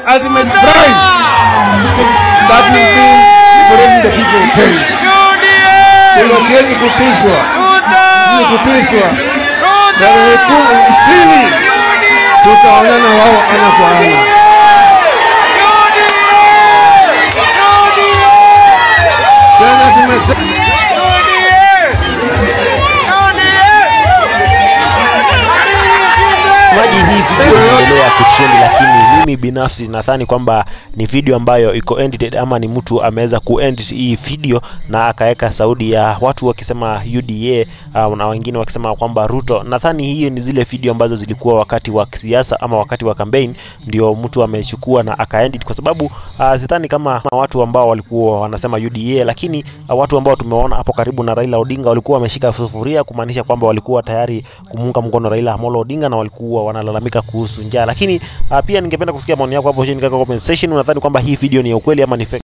ultimate prize that will be liberating the people of Kenya. Kwa hivyo hatuwezi kutishwa, hatuwezi kutishwa. Tarehe kumi ishirini tutaonana wao ana kwa ana. Tena tumesema maji hii video inaendelea kutrend, lakini mimi binafsi nadhani kwamba ni video ambayo iko edited ama ni mtu ameweza kuedit hii video na akaweka sauti ya watu wakisema UDA uh, na wengine wakisema kwamba Ruto. Nadhani hiyo ni zile video ambazo zilikuwa wakati wa siasa ama wakati wa campaign, ndio mtu amechukua na akaedit, kwa sababu uh, sidhani kama watu ambao walikuwa wanasema UDA, lakini uh, watu ambao tumeona hapo karibu na Raila Odinga walikuwa wameshika sufuria kumaanisha kwamba walikuwa tayari kumuunga mkono Raila Amolo Odinga na walikuwa wanalalamika kuhusu njaa. Lakini uh, pia ningependa kusikia maoni yako hapo chini katika comment section. Unadhani kwamba hii video ni ya ukweli ama ni fake?